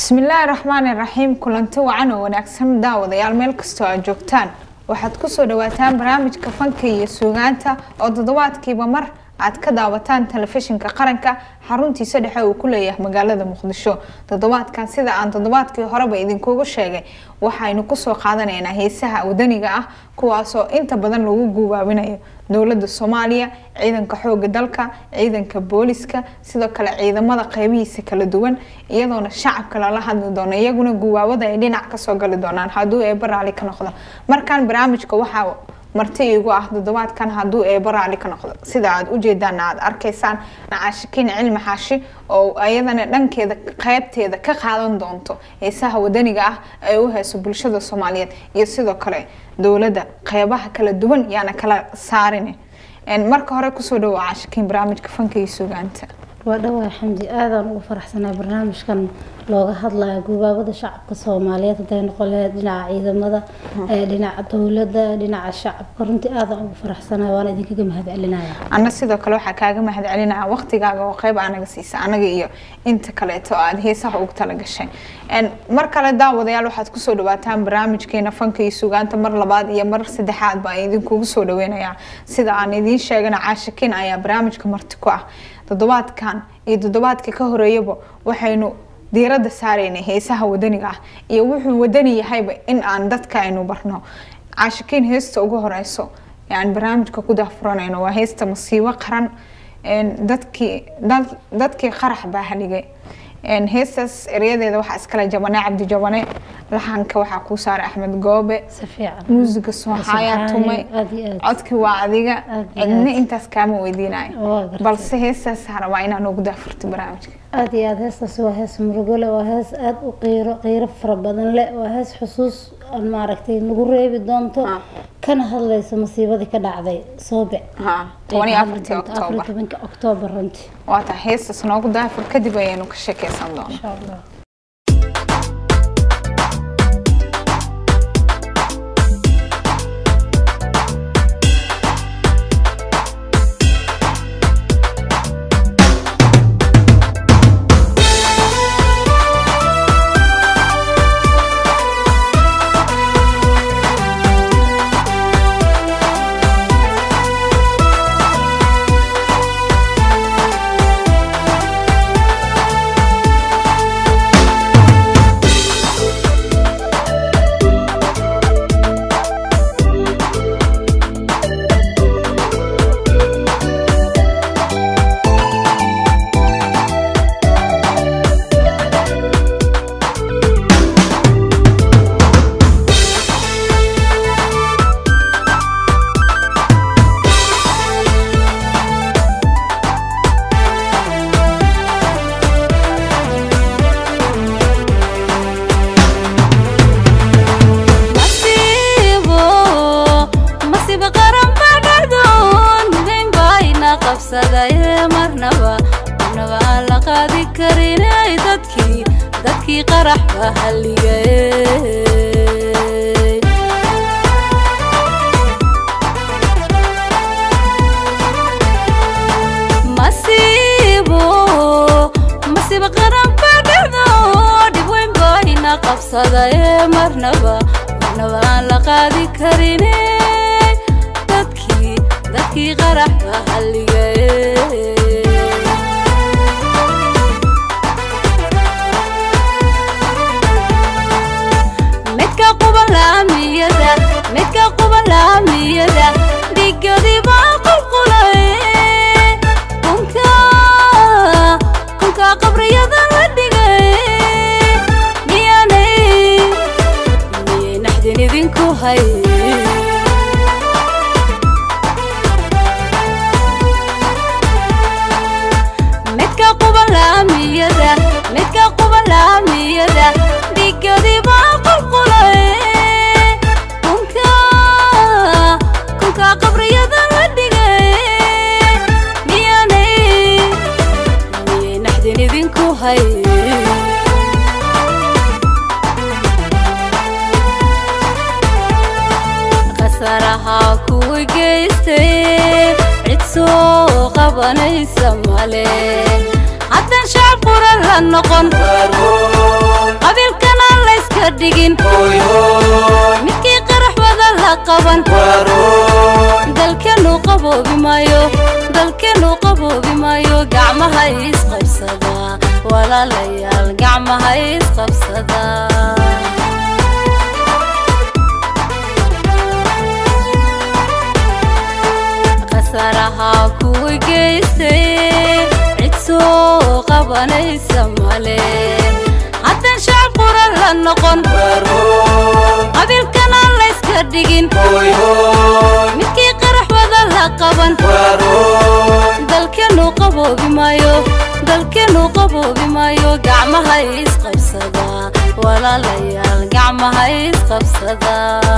bismillaahi raxmaani raxiim kulanti wacan oo wanaagsan daawadayaal meel kastoo aad joogtaan waxaad kusoo dhawaataan barnaamijka fanka iyo suugaanta oo toddobaadkiiba mar aad ka daawataan telefishinka qaranka xaruntiisa dhexe uu ku leeyahay magaalada muqdisho toddobaadkan sida aan toddobaadkii horeba idinkugu sheegay waxaynu kusoo qaadanaynaa heesaha wadaniga ah kuwaasoo inta badan lagu guubaabinayo dowlada soomaaliya ciidanka xooga dalka ciidanka booliska sidoo kale ciidamada qeybihiisa kala duwan iyadoona shacabka lala hadli doono iyaguna guubaabada ay dhinac kasoo gali doonaan hadduu eeba raali ka noqdo markaan barnaamijka waxaa marti iigu ah toddobaadkan hadduu eeba raali ka noqdo sida aad ujeedaana aad arkaysaan nacaashikiin cilmi xaashi oo ayadana dhankeeda qeybteeda ka qaadan doonto heesaha wadaniga ah ay u hayso bulshada soomaaliyeed iyo sidoo kale dowladda qeybaha kala duwan yaana kala saarin marka hore kusoo dhawo caashikiin barnaamijka fanka iyo sugaanta waa dhawaa xamdi aadaan ugu faraxsanaa barnaamijkan looga hadlayo guubaabada shacabka soomaaliyeed haday noqon lahayd dhinaca ciidamada dhinaca dowladda dhinaca shacabka runtii aadaan ugu faraxsanaa waana idinkaga mahad celinaya anna sidoo kale waxaa kaaga mahad celinaya waqtigaaga oo qeyb anaga siisa anaga iyo inta kaleeto aad heesaha ugu talagashay mar kale daawadayaal waxaad kusoo dhawaataan barnaamijkeena fanka iyo sugaanta mar labaad iyo mar saddexaad baa idinkugu soo dhaweynayaa sida aan idiin sheegana caashikiin ayaa barnaamijka marti ku ah toddobaadkan iyo toddobaadka ka horeeyaba waxaynu diiradda saaraynay heesaha wadaniga ah iyo wuxuu wadani yahayba in aan dadka aynu barno caashikiin heesta ugu horeyso aan barnaamijka ku daafuranayno waa heesta masiibo qaran dadkii dadkii qarax baa haligay heestaas eryadeeda waxaa iskale jabane cabdi jabane laxanka waxaa kuu saaray axmed goobe muusiga sooxaayaa tumay codkii waa adiga cidna intaas kaama weydiinayo balse heestaas rabaa inaan ugu daafurto barnaamijka aada iyo aada heestaas waa hees murugole waa hees aada u qiiro qiiro fara badan leh waa hees xusuus maaragtay nagu reebi doonto kana hadlayso masiibadii ka dhacday soobe tobanka oktoobar runtii waa taa heestaas noogu daafur kadib ayaynu ka sheekeysan doonaa qabanaysa male haddaan shacab quran la noqon qaboobi maayo dalkeenu qaboobi maayo gacmaha isqabsada walaalayaal gacmaha isqabsada qasaraha kuwa geystay cid soo qabanaysa male haddaan shacab quran la noqon qabiilkana layska dhigin midkii qarax wada la qaban dalkeenu qaboobi maayo dalkeenu qaboobi maayo gacmaha isqabsada walaalayaal gacmaha isqabsada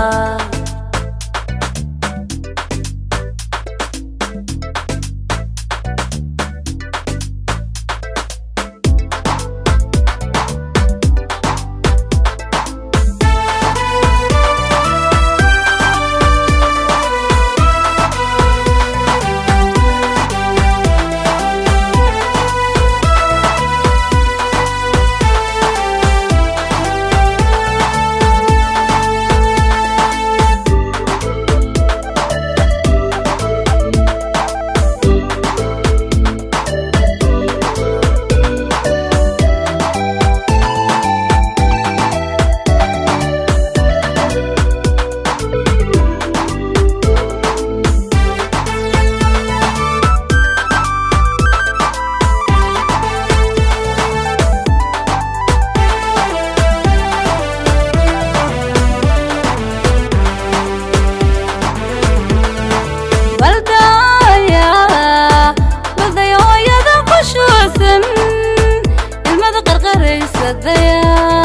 baldaya balday hooyada qushuusan ilmada qarqaraysadaya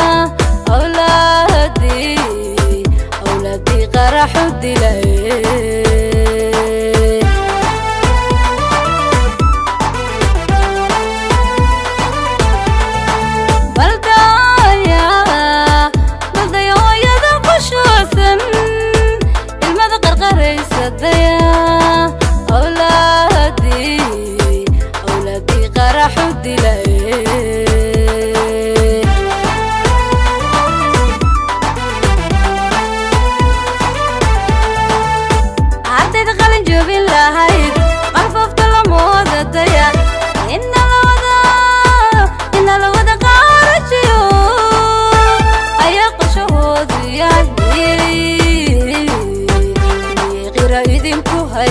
awlaadii awlaadii qaraxu dilay baldaya balday hooyada qushuusan ilmada qarqaraysadaya awlaadii awlaadii qaraxu dilay ardayda qalin joogin lahayd qalfafta lamooda daya ina lawada ina lawada qaarajiyo ayaa qoshahoodu yahay qira idinku hay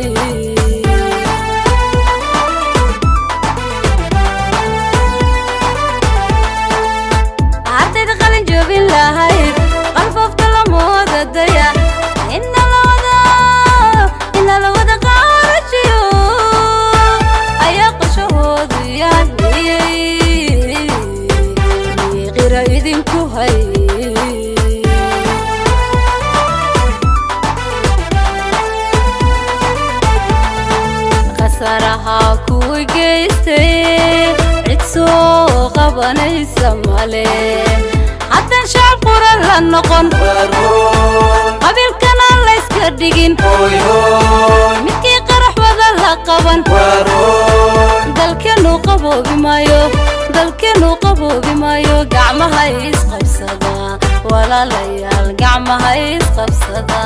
ardayda qalin joogin lahayd qalfafta lamooda daya ina lawada ina lawada qaarajiyo ayaa qoshahoodu yahay qira idinku hay qasaraha kuwa geystay cid soo qabanaysa male haddaan shacab quran la noqon qabiilkana layska dhigin midkii qarax wada la qaban dalkeenu qaboobi maayo dalkeenu qaboobi maayo gacmaha isqabsada walaalayaal gacmaha isqabsada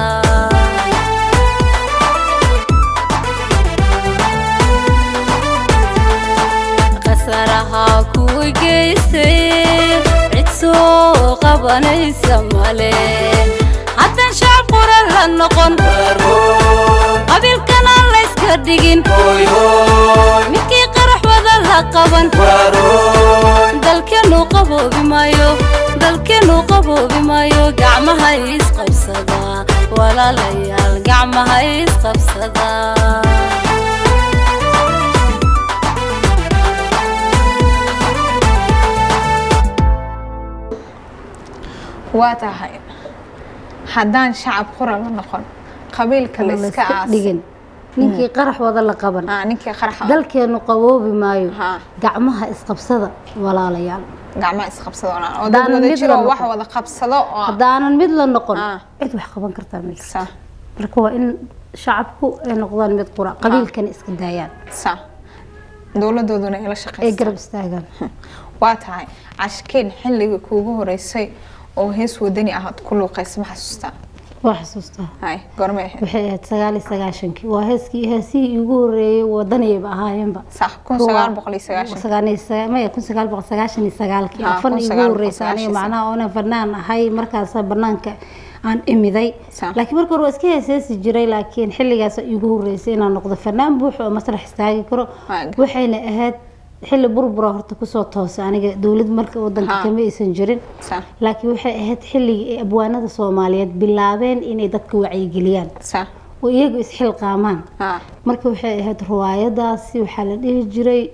qasaraha kuwa geystay cid soo qabanaysa male haddaan shacab quran la noqon qabiilkana layska dhigin midkii qarax wada la qaban dalkeenu qaboobi maayo dalkeenu qaboobi maayo gacmaha isqabsada walaalayaal gacmaha isqabsada waa tahay haddaan shacab qura la noqon qabiilka la iska layska aas dhigin ninkii qarax wada la qaban Ah, ninkii qaraxa dalkeenu qaboobi maayo Ha. gacmaha isqabsada walaalayaal gacmaha isqabsado oo dad Haddaan wada mid jiro la oo wax noqon. wada qabsado oo haddaanan mid la noqon Ah. cid wax qaban kartaa ma jirto sa marka waa in shacabku ay noqdaan mid qura qabiilkana iska daayaan sa dowladooduna ay la ay shaqeysa garab istaagaan waa tahay cashkeen xilligii kuugu horeysay oo hees wadani ah aad ku luuqaysa ma xasuustaa waa xasuustaa hay goormay ahayd waxay ahayd sagaal iyo sagaashankii waa heeskii heesihii iigu horeeyey wadaniyayba ahaayeenba sax kun sagaal boqol iyo sagaashan sagaal iyo saga- maya kun sagaal boqol sagaashan iyo sagaalkii Ha, afan kun iigu sagaal boqol horeysa aniga sagaashan macnaha oona fanaan ahay markaasa banaanka aan imiday Sa- laakiin marka hore waa iska heeseesi jiray laakiin xilligaas iigu horeysay inaan noqdo fanaan buuxo oo masrax istaagi karo Waaga. waxayna ahayd xilli burbura horta kusoo toosay aniga dowlad marka wadanka Ha. kama aysan jirin sax laakiin waxay ahayd xilligii ay abwaanada soomaaliyeed bilaabeen inay dadka wacyigeliyaan sax oo iyagu isxilqaamaan ha marka waxay ahayd riwaayadaasi waxaa la dhihi jiray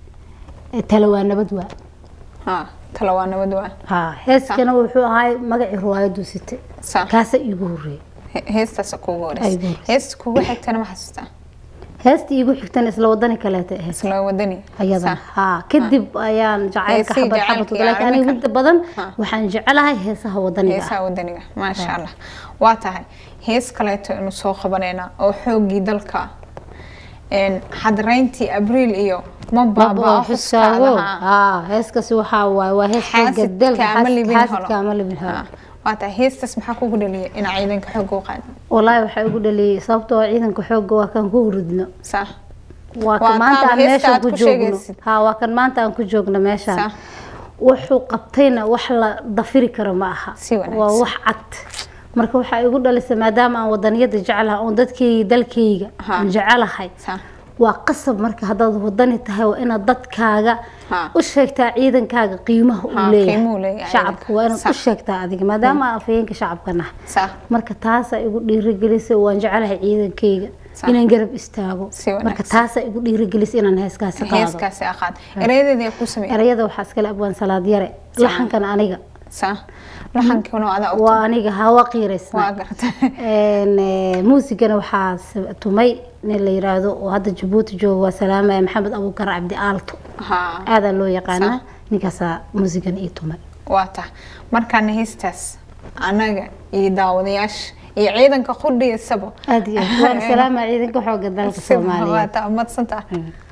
eh, tala waa nabad waa ha tala waa nabad waa ha heeskana wuxuu ahay magacii riwaayadu site sax kaasa iigu horeeyay He- heestaas kuugu Ay, horeysay igu horeysay. heesta kuugu xigtana ma xasuustaa heestii iigu xigtana isla wadani kaleeta ahayd isla wadani ayadan Sax. ha kadib ayaan jacaylka Heesihii xabad xabad jacaylka u laakiin iyo aniga inta badan Ha. waxaan jecelahay heesaha wadaniga ah. heesaha wadaniga maasha allah waa tahay hees kaleeto inu soo qabanayna oo xoogii dalka een, xadreyntii abriil iyo mabaaba Baba xuskaago xuskaadaha ha heeskaasi waxaa waaye waa hees xooga xaasidka dalka ama libin xaasidka ama libin holo Ha. waa tahay heestaas maxaa kugu dhaliyay inaa ciidanka xooga u qaado walaahi waxaa igu dhaliyay sababtoo ah ciidanka xooga waa kan ku huridno sax waa Waa kan maanta taaba aan heesta meeshan aad ku ku joogno sheegaysid. ha waa kan maanta aan ku joogno meeshan Sax. wuxuu qabtayna wax la dafiri karo ma aha Si wanaagsan. waa wax cad marka waxaa igu dhalisay maadaama aan wadaniyada jecelahay oon dadkayga dalkayga Ha. aan jecelahay sax waa qasab marka haddaad wadani tahay waa inaad dadkaaga Ha. u sheegtaa ciidankaaga qiimaha Ha, uu qiimuhu leeyahay leeyahay shacabka waa inaad u Sax. sheegtaa adiga maadaama aan afhayeenka shacabka nahay sax marka taasaa igu dhiirigelisay waan jecelahay ciidankayga Sax. inaan garab istaago Si wanaagsan. marka taasaa igu dhiirigelisay inaan heeskaasi qaado heeskaasi aqaad erayadeedii ku sameeyay erayada waxaa iskale abwaan salaad yare laxankan aniga sax laxankiina waa adaa u waa aniga hawa waa qiiraysna gartay Een, eh, muusigana waxaa s- tumay nin la yiraahdo oo hadda jabuuti jooga waa salaamaya maxamed abuukar cabdi aalto ha aadaa loo yaqaanaa Sax. ninkaasaa muusigan ii tumay waa tahay markaana heestaas anaga iyo daawadayaasha iyo ciidanka qudhiisaba aad iyo aad waan salaamaya ciidanka xooga dalka waa soomaaliyeed taa umadsantaa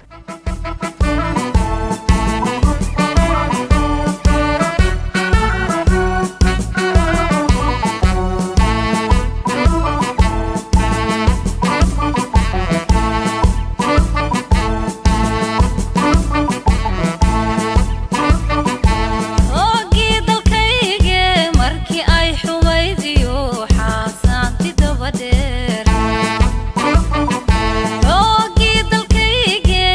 Oogii dalkayge markii ay xumaydiyo xaasaanti dabadheer Oogii dalkayge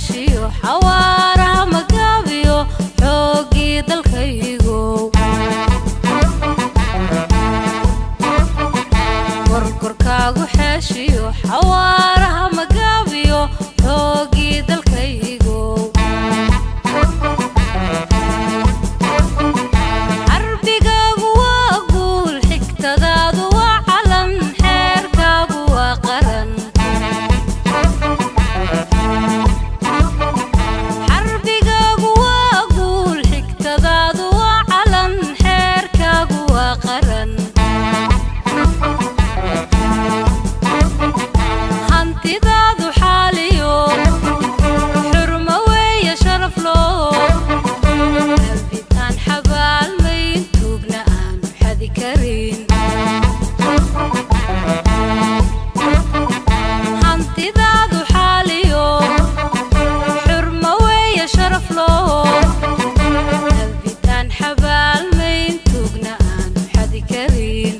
xeeshiyo xawaaraha magaabiyo xoogii dalkaygo korkorkaagu xeeshiyo xawaaraha magaabiyo xoogii dalkaygo carbigaagu waa guul xigtadaadu waa calan xeerkaagu waa qaran xarbigaagu waa guul xigtadaadu waa calan xeerkaagu waa qaran hantidaadu xaaliyo xurmo weeye sharaf loo qalbitaan xabaalmayn tuugna aanu xadi karin hantidaadu xaaliyo xurmo weeye sharaf loo qalbitaan xabaalmayn tuugna aanu xadi karin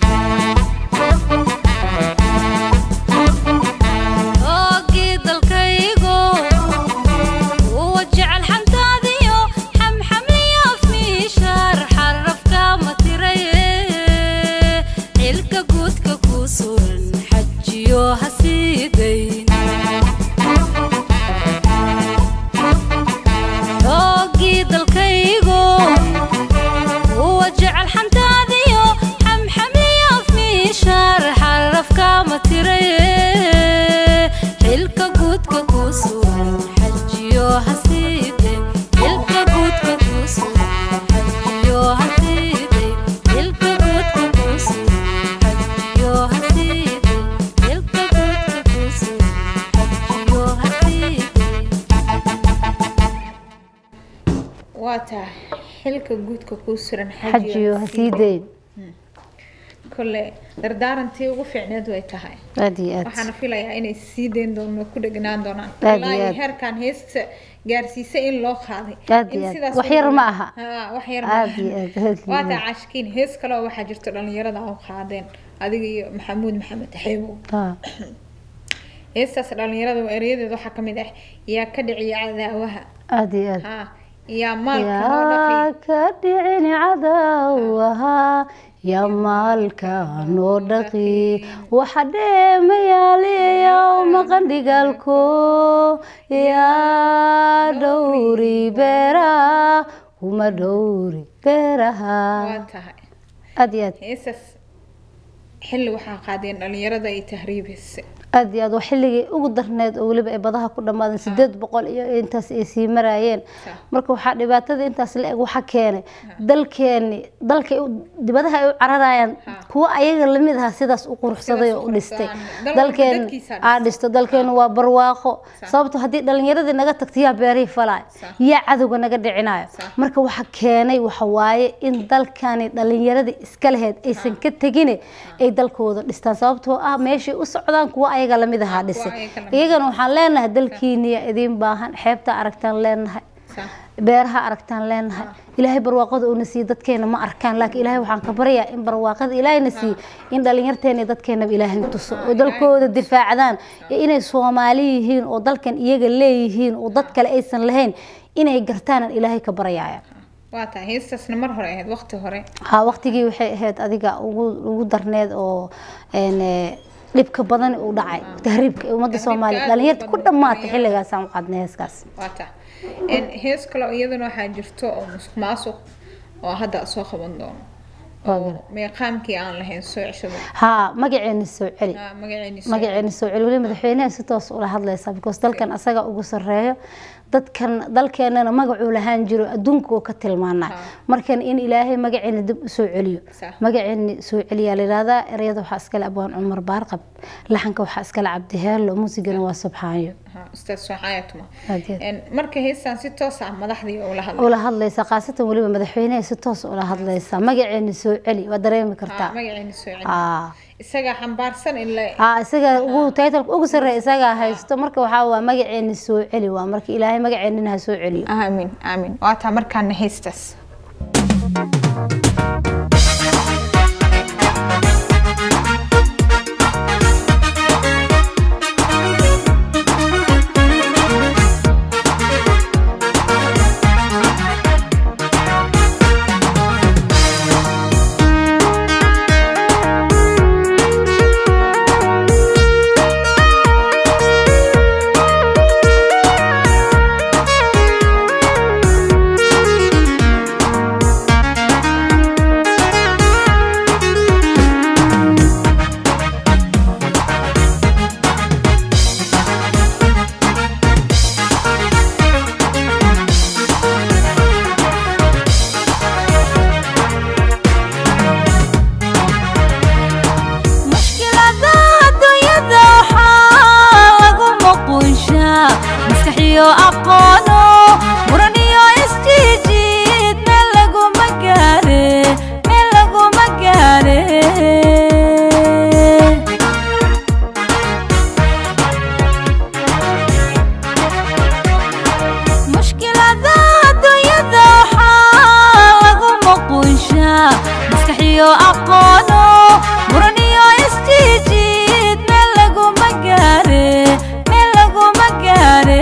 oogii dalkaygo uwa jecel xantaadiyo xamxamliyo afmiishaar xarafka ma tiraye xilka guudka kuu suran xajiyo ha sii dayn oogii dalkaygo uwa jecel xantaadiyo xamxamliyo afmiishaar xarafka ma tiraye xilka guudka kuu suran xajiyo ha sii dayn xilka guudka kuu suran xajiyo ha sii dayn xilka guudka kuu suran xajiyo ha sii dayn xilka guudka kuu suran xajiyo ha sii dayn waa tahay xilka guudka kuu suran xajiyo ha sii dayn kole dardaarantii ugu fiicneed way tahay aad iyo aad waxaana filayaa inay sii dayn doonno ku dhegnaan doonaan Aad ilaa iyo iyo aad. heerkan heesta gaarsiisay in loo qaaday Aad In iyo aad. sidaas Wax loo yar ma dhameeyo. aha. Haa, wax yar ma Aad aha. iyo aad, aad iyo waa aad. taa caashkiin hees kale oo waxaa jirto dhalinyarada u qaadeen adiga iyo maxamuud maxamed xeebo Ah, heestaas dhalinyarada erayadeeda waxaa ka mid ah yaa ka dhiciya cadaawaha aad iyo aad haa yaa maalka noo yaa dhaqay ka dhicin cadaawaha yaa maalka noo dhaqi waxa dheemayaaliyo maqan dhigaalko yaa dhowri beeraha kuma dhowri beeraha waa tahay aad iyo aad heestaas xilli waxaa qaadeen dhalinyarada ay tahriibeysa aad iyo aad waa xilligii ugu darneed oo weliba ay badaha ku dhammaadeen sideed boqol iyo intaas ay sii maraayeen Sa. marka waxaa dhibaatada intaas la eg waxa keenay dalkeeni dalkay u- dibadaha ay u cararayaan Ha. kuwa ayaga lamid aha sidaas u quruxsaday Sidaas oo u u dhistay quruxsadaan. Dal walba dalkeen dadkiisa aa dhistay. dhisto dalkeenu waa barwaaqo Sa. sababto haddii dhalinyaradii naga tagto yaa beerihii falaayo Sa. yaa cadowga naga dhicinayo Sa. marka waxa keenay waxa waaye in dalkani dhalinyaradii iska laheyd aysan ka tegine ay dalkooda dhistaan sababtoo ah meeshay u socdaan kuwa ayaga lamid ahaa kuwa dhisay ayaga lamid iyagana waxaan leenahay dalkiiniya idiin baahan xeebta aragtaan leenahay Sa. beeraha aragtaan leenahay ilaahay barwaaqada uuna siiye dadkeena ma arkaan laakiin ilaahay waxaan ka baryaa in barwaaqada ilaahayna siiye in dhalinyarteena iyo dadkeenaba ilaahay tuso oo dalkooda difaacdaan iyo inay soomaali yihiin oo dalkan iyaga leeyihiin oo dad kale aysan lahayn inay gartaanaan ilaahay ka baryaaya waa tahay heestaasna mar hore ahayd waqti hore haa waqtigii waxay ahayd adiga ugu ugu darneed oo een, eh, dhibka badan uu dhacay tahriibka ee ummadda Tahriibka soomaaliya aad dhalinyarta u ku badan, dhammaatay dhalinyarada. xilligaasaan u qaadnay heeskaas waa tahay En hees kale oo iyadana waxaa jirto oo musuq maasuq oo hadda soo qaban doono Waa oo gara. meeqaamkii aan lahayn soo ceshado haa magaceena soo celi Ah, magaceeni soo magaceena soo celi weli madaxweynaha si toos ula hadlaysa because dalkan asaga ugu sareeyo dadkan dalkeenana magacuu lahaan jiro adduunka oo ka tilmaanaa markan in ilaahay magaceena dib u soo celiyo Sax. magaceena soo celiyaa la yidhahdaa ereyada waxaa iskale abwaan cumar baarqab laxanka waxaa iskale cabdiheelo muusigana waa subxaanyo Aha, ustaad soxaayatuma Aad iyo aad. En marka heestan si toos ah madaxdii ula hadlay ula hadlaysa khaasatan weliba madaxweynaha si toos ula hadlaysa magaceena soo celi waa dareemi Ah, kartaa magaceeni soo celi aa isaga xambaarsan in la aa isaga ugu titleka ugu sarreeya isagaa haysto marka waxaa waa magaceena soo celi waa marka ilaahay magaceenina ha soo celiyo aamin aamin waa taa markaana heestaas Yaa aqoono muran iyo isjiijiid meel laguma gaare meel laguma gaare mushkilada adduunyada waxaa lagu muqunshaa maskax iyo aqoono muran iyo isjiijiid meel laguma gaare meel laguma gaare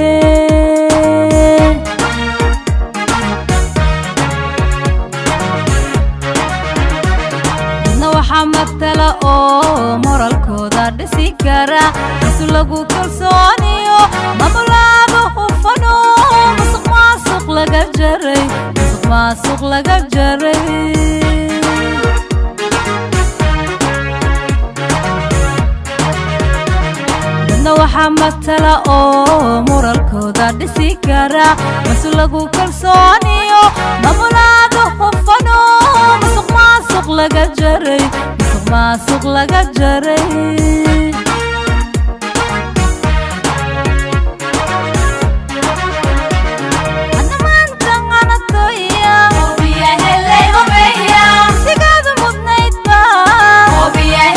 dadna waxaa matala oo moralkooda dhisi kara isu lagu kalsooniyo mamulaada hufano musuq maasuq laga jaray musuq maasuq laga jaray dadna waxaa matala oo moralkooda dhisi kara masu lagu kalsooniyo mamulaada hufano musuq maasuq laga jaray musuq maasuq laga jaray Hadda maanta qanatoya. Sigaada mudnayd baa.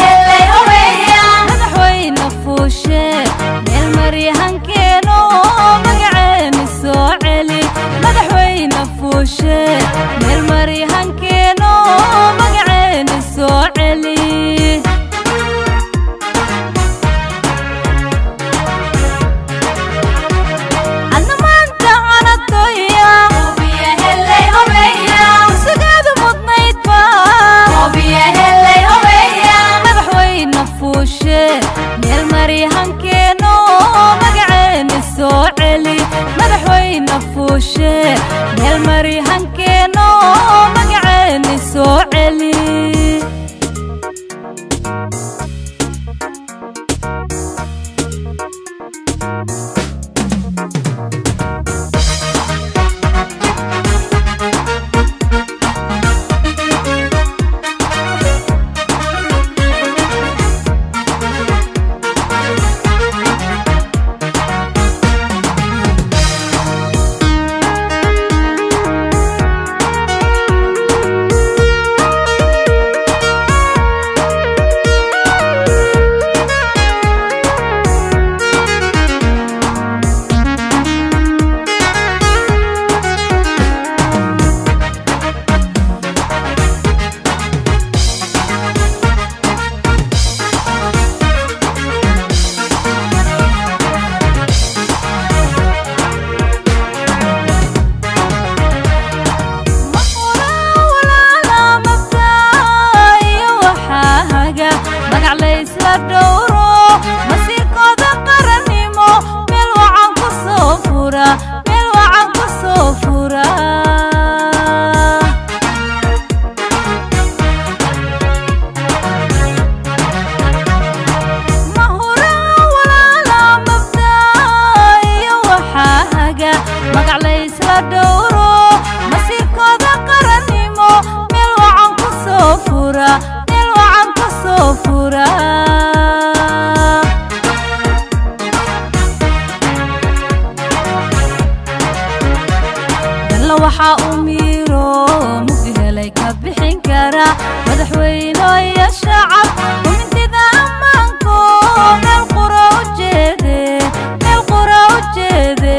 madaxweyne fuushe meel maryahankeeno magaceeni soo celi madaxweyne fuushe meel maryahankeeno magaceeni soo celi adna maanta qanatoya sigaada mudnayd baa madaxweyne fuushe meel maryahankeeno magaceeni soo celi madaxweyne fuushe meel maryahankeeno magaceeni soo celi magac laysla dhowro masiirkooda qarannimo meel wacan ku soo fura meel wacan ku soo fura mahuraha walaala mabdaa iyo waxaa haga magac laysla dhowro masiirkooda qarannimo meel wacan ku soo fura meel wacan ku soo fura dalla waxaa u miiro mugdi helay ka bixin kara madaxweyne iyo shacab kumintida ammaanko meel qura u jeede meel qura u jeede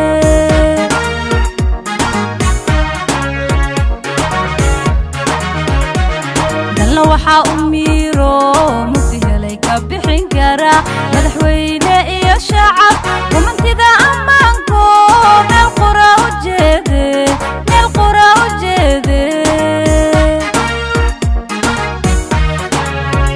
dalla waxaa u miiro mugdi helay ka bixin kara madaxweyne iyo shacab kumintida ammaanko meel qura u jeede meel qura u jeede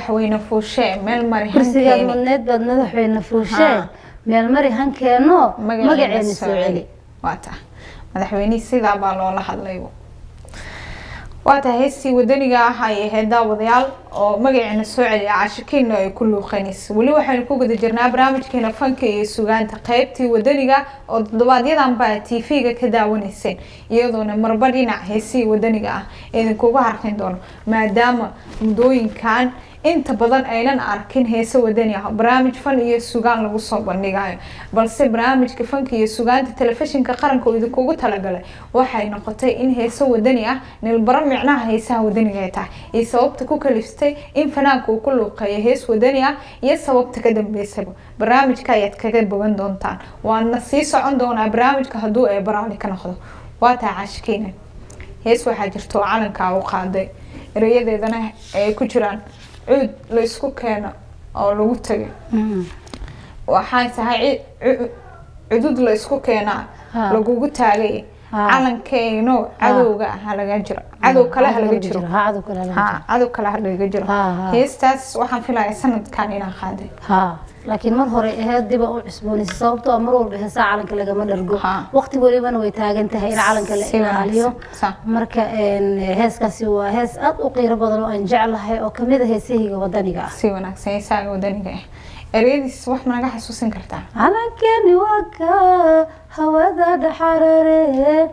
madaxweyne fuushe meel mari kursigaad hankeeni mudneed baad madaxweyne fuushee Ha. meel mari hankeeno magaceena magaceena soo celi waa ta madaxweynihii sidaa baa loola hadlay waa tahay heestii wadaniga ah ay ahayd daawadayaal oo magaceena soo celiya caashikiina ay ku luuqeynaysa weli waxaynu ku guda jirnaa barnaamijkeena fanka iyo sugaanta qeybtii wadaniga oo toddobaadyadaan baa t v-ga ka daawanayseen iyadoona marba dhinac heesihii wadaniga ah idinkuga harqin doono maadaama muddooyinkan inta badan aynan arkin heese wadani ah barnaamij fan iyo sugaan lagu soo bandhigayo balse barnaamijka fanka iyo sugaanta telefishinka qaranka oo idinkugu talagalay waxay noqotay in heese wadani ah nilbaro micnaha heesaha wadaniga ay tahay iyo sababta ku kaliftay in fanaanka uu ku luuqeeyo hees wadani ah iyo sababta ka dambeysaba barnaamijka ayaad kaga bogan doontaan waana sii socon doonaa barnaamijka hadduu ee baraali ka noqdo waa tahay caashikiina hees waxaa jirta oo calankaa u qaaday erayadeedana ay ku jiraan cuud la isku keeno oo lagu tagay Mm. waxay tahay ci- cu- cudud la isku keenaa Ha. lagugu taagay Ha. calankeeno cadowga ah halaga jiro cadow kale halaga jiro ha cadow kale halaga ha cadow kale halaga jiro Ha, ha. heestaas waxaan filaya sanadkan inaan qaaday ha laakiin mar hore aheyd dib aan u cusboonaysa sababtoo ah mar walba heesaa calanka lagama dhargo Ha. waqti walibana way taagan tahay in calanka la Si ilaaliyo wanaagsan. Sa. marka een, heeskaasi waa hees aad u qiiro badan oo aan jeclahay oo kamid a heesahayga wadaniga ah si wanaagsan heesaaga wadaniga ah ereyadiis wax ma naga xasuusin kartaa calankeni waa ka hawada dhaxarare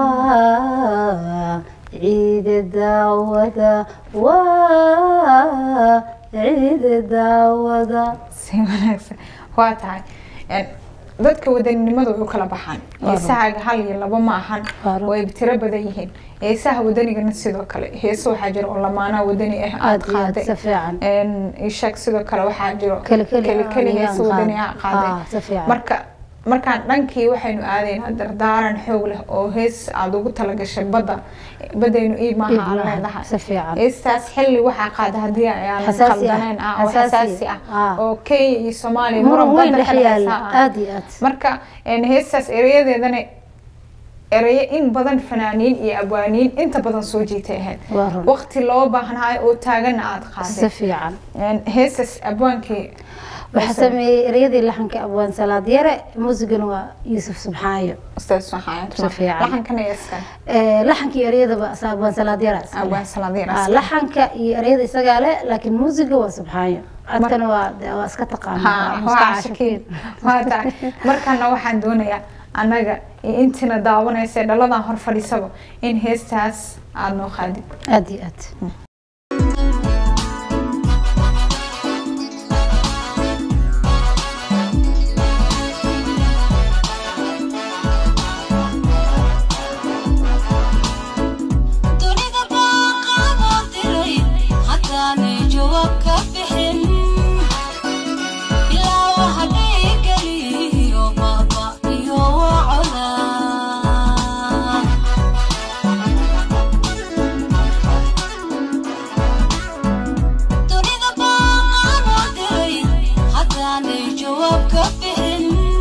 waa ciide daawada waa ciide daawada si wanaagsan waa tahay Een, dadka wadaninimada way u kala baxaan heesahaaga hal iyo laba ma ahan Waa run. way tiro badan yihiin heesaha wadanigana sidoo kale heese waxaa jira oo lamaanaha wadani ah aad aad iyo aad qaaday si fiican Een, ii sheeg sidoo kale waxaa jiro Keli keli keli ah, keli ayaan heese wadani ah qaaday. Ah, qaaday si fiican. marka markaan dhankii waxaynu aadaynaa dardaaran xoog leh oo hees aada ugu talagashay badda badaynu iib maaha Iib aan maaha, leedahay si fiican. heestaas xilli waxaa qaada haddii aan Xasaasi ah, qaldaneen ah oo xasaasi xasaasi ah ah. oo kenya iyo soomaaliya muran weyn badda dhex ka yaala dhexeysa ah. aad iyo aad marka een, heestaas erayadeedana erayo in badan fanaaniin iyo abwaaniin inta badan soo jiitay ahayd Waa run. waqti loo baahnaay oo taagana aada si qaaday fiican Een, heestaas abwaankii waxaa sameeyey ereyadii laxanka abwaan salaad yare muusigana waa yuusuf subxaayo ustaas waxaan Si fiican. laxankana yeeskan Eh, laxanka iyo ereyadaba sa- abwaan salaad yare iska leh. abwaan salaadiin Ah, laxanka iyo ereyada isagaa leh laakiin muusiga waa subxaayo codkana waa de- waa iska taqaana ha waa waa iska caashikiin waa tahay markana waxaan doonayaa annaga iyo intiina daawanaysa ee dhaladan hor fadhiisaba in heestaas aada noo qaadid aad iyo aad dunida baan qaaboo diray haddaanay jawaab ka bixin ilaa waxa dhiigeliyo baaba iyo wacoda dunida baan qaaboo diray haddaanay jawaab ka bixin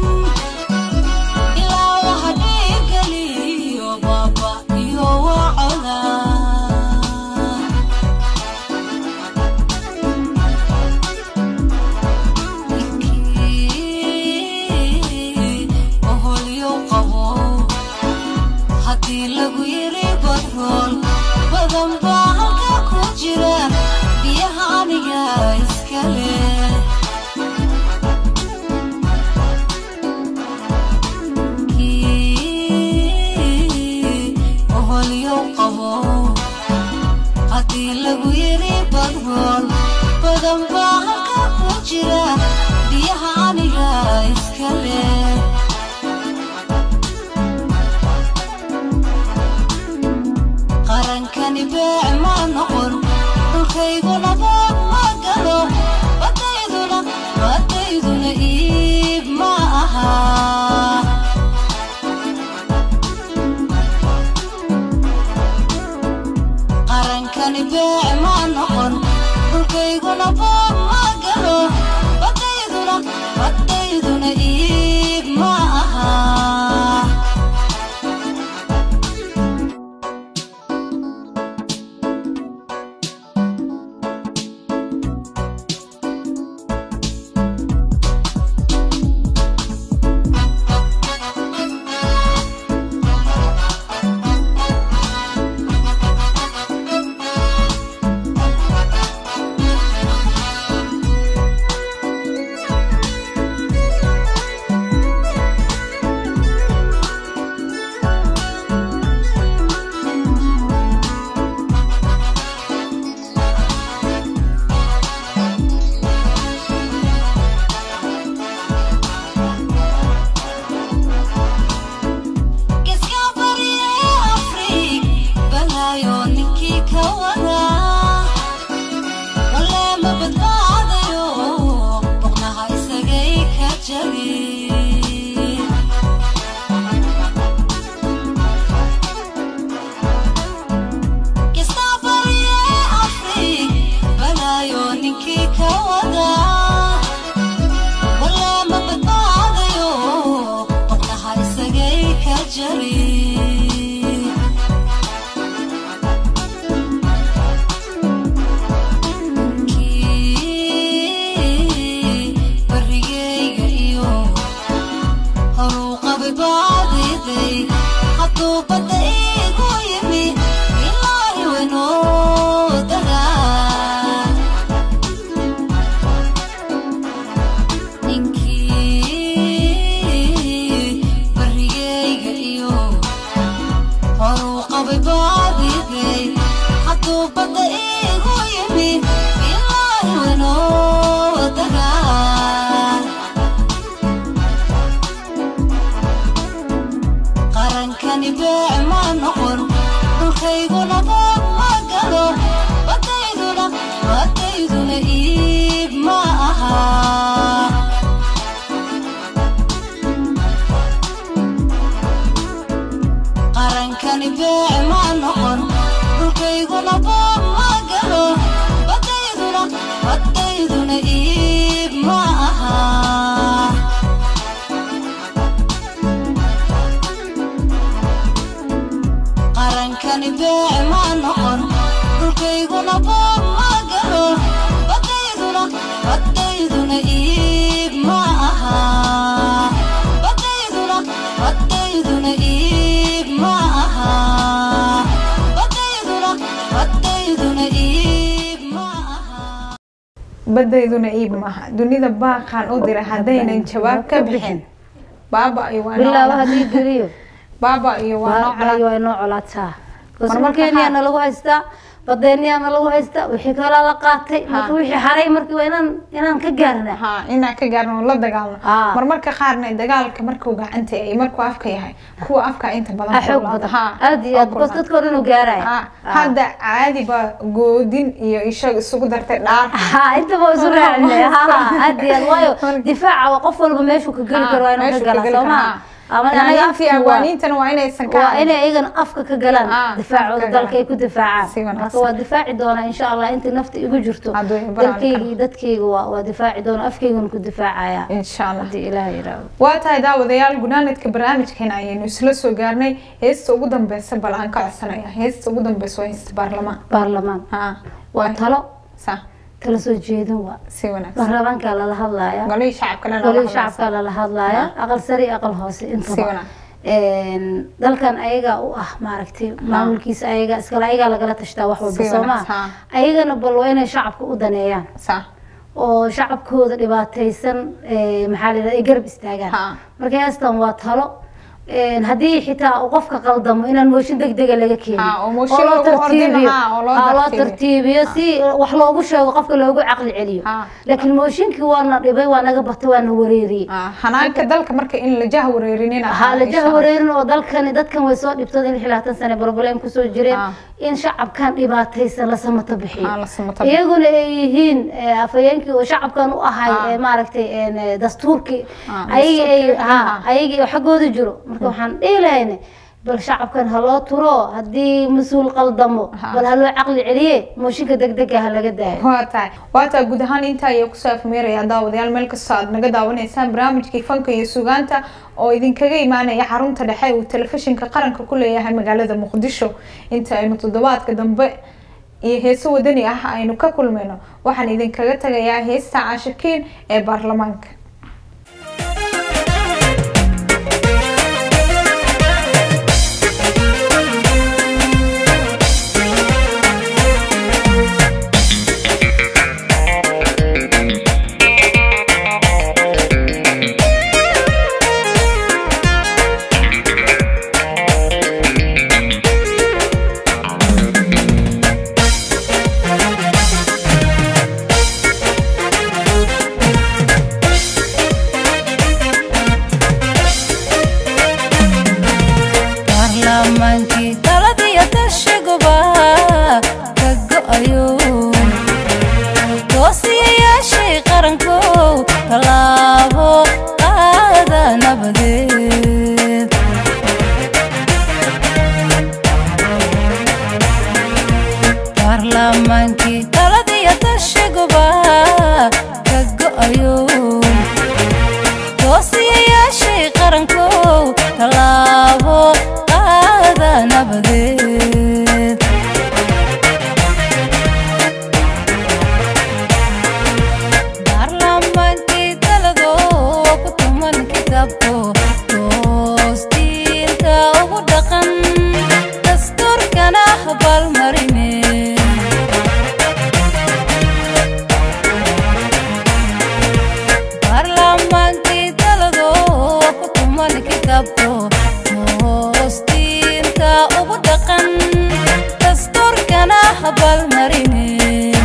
ilaa waxa dhiigeliyo baaba iyo wacoda oholyo qabo haddii lagu yiri badrool badan baa halka ku jira biyaha aniga iska leh oholyo qabo haddii lagu yiri badrool badan baa halka ku jira biyaha aniga iska leh qarankani beec ma noqon dhulkayguna bood ma galo badayduna badayduna iib ma aha qarankani beec ma noqon dhulkayguna bood ma galo badayduna badayduna iib ma aha hubay baadigay hadduu badda iigu yimi ilaahi waynoo dagaa qarankani beec ma noqon dhulkayguna boog ma galo badayduna badayduna iib ma aha qarankani beec ma noqon dhulkayguna boog ma galo badayduna badayduna iib ma aha qarankani beec ma noqon dhulkayguna boog ma galo badayduna badayduna iib ma aha badayduna badayduna iib ma aha badayduna badayduna iib ma aha badayduna iib maaha dunida baaqaan u dira haddaynan jawaab ka bixin baaba iyo waa bilaaba noo haddii geliyo baaba iyo waa noo waa waa inoo colaataa Marmarka markeeniyaana qaar- lagu haystaa badeeniyaana lagu haystaa wixii kalaa la qaatay marka wixii haray markii waa inaan inaan ka gaarna ha inaan ka gaarno oo la dagaalno Ah. marmarka qaarna dagaalka markuu gacanta yahay markuu afka yahay kuwa afka inta badan ah xoog kululaada. badan Ha, aad iyo aad oo bas kululaada. dadka hore inuu gaaraya Ha, hadda caadi ba goodin iyo ishaga isugu dartay dhaar ha intaba isu raacine ha aad iyo aad waayo Marka- difaaca waa qof walba meeshuu ka geli Ha, karo waa inuu ka meeshuu ka galaa geli soo karo, maha ha. ama anaga Fanaaniintii afkii waa abwaaniintana waa inaysan ka waa hadlin. inay iyagana afka ka galaan Ah, afka difaacooda ka dalka ay galaan. ku difaacaan Si wanaagsan. marka waa difaaci doonaa insha allah intii nafta igu jirto Hadduu i baraan dalkayga karo. iyo dadkayga waa waa difaaci doona afkaygana ku difaacaya insha allah haddii ilaah yiraahdo waa tahay daawadayaal gunaanadka barnaamijkeena ayaynu isla soo gaarnay heesta ugu dambeysa bal aan ka codsanaya heesta ugu dambeysa waa heesta baarlamaan baarlamaan ha waa talo sa kala soo jeedin waa si wanaagsan baarlamaankaa lala hadlaaya golihii shacabka lena golihii shacabkaa lala hadlaaya aqal sare iyo aqal hoose si intaba wanaagsan Een, dalkan ayaga u ah maaragtay maamulkiisa ayaga iskale ayagaa lagala tashtaa wax walba Si soo wanaagsan, maa ayagana bal waa inay shacabka u daneeyaan sa oo shacabkooda dhibaataysan ee, maxaa la yidhahda ay garab istaagaan Ha. marka heestan waa talo Een, haddii xitaa uu qofka qaldamo inaan mooshin degdega laga keenin Ha, oo mooshin loo lagu ordin tartiibiyo. lahaa, oo loo Ha, loo tartiibiyo. tartiibiyo si wax loogu sheego qofka loogu caqli celiyo Ha. laakiin mooshinkii waa na dhibay waa naga batay waa na wareeriyey Ah, hanaanka dalka marka in la jah wareerinina ha la jah wareerin oo dalkani dadkan way soo dhibtooda in labaatan sane problem kusoo jireen Ah. in shacabkan dhibaataysan la samato bixiyo Ah, la samato bixiyo. iyaguna ay yihiin eh, afhayeenkii oo shacabkan u ahay Ah. eh, maaragtay een, eh, dastuurkii Ah, ayaga ay dastuurkii, ha ah. ayaga oo xaggooda jiro marka waxaan dhihi lahayne bal shacabkan ha loo turo haddii mas-uul qaldamo Ha. bal ha loo caqli celiye mooshinka degdega ha laga daayo waa tahay waa tahay guud ahaan intaa ayaa kusoo afmeeraya daawadayaal meel kastoo aad naga daawanaysaan barnaamijkii fanka iyo sugaanta oo idinkaga imaanaya xarunta dhexe uu telefishinka qaranka ku leeyahay magaalada muqdisho inta aynu toddobaadka dambe iyo heeso wadani ah aynu ka kulmayno waxaan idinkaga tagayaa heesta caashikiin ee baarlamaanka abaalmarinin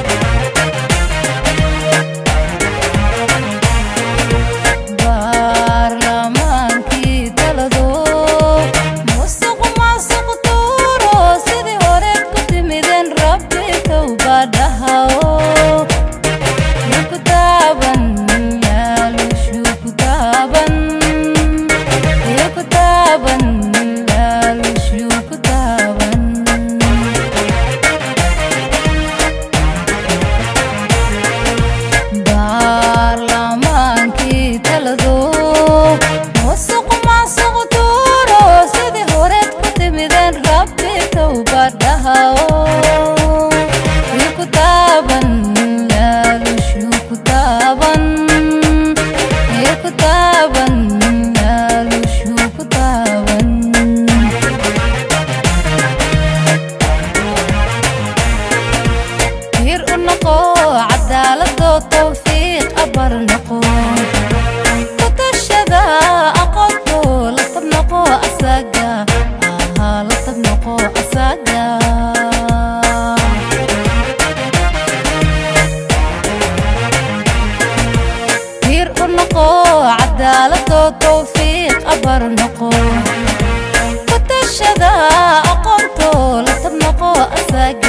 baarlamaankii talado musuq maasuq tuuro sidii hore ku timideen rabbi towbadhahao ku taaban laalushu ku taaban ku taaban laalushu ku taaban baarlamaankii talado musuq maasuq tuuro sidii horeed ku timideen rabbi towbadhahao ku taaban laalushu ku taaban ku taaban laalushu ku taaban hir u noqo cadaalado towfiiq abar noqo ku tashada aqoonto la tab noqo asaga ahaa la tab noqo asaga hir u noqo cadaalado towfiiq abar noqo ku tashada aqoonto la tab noqo asaga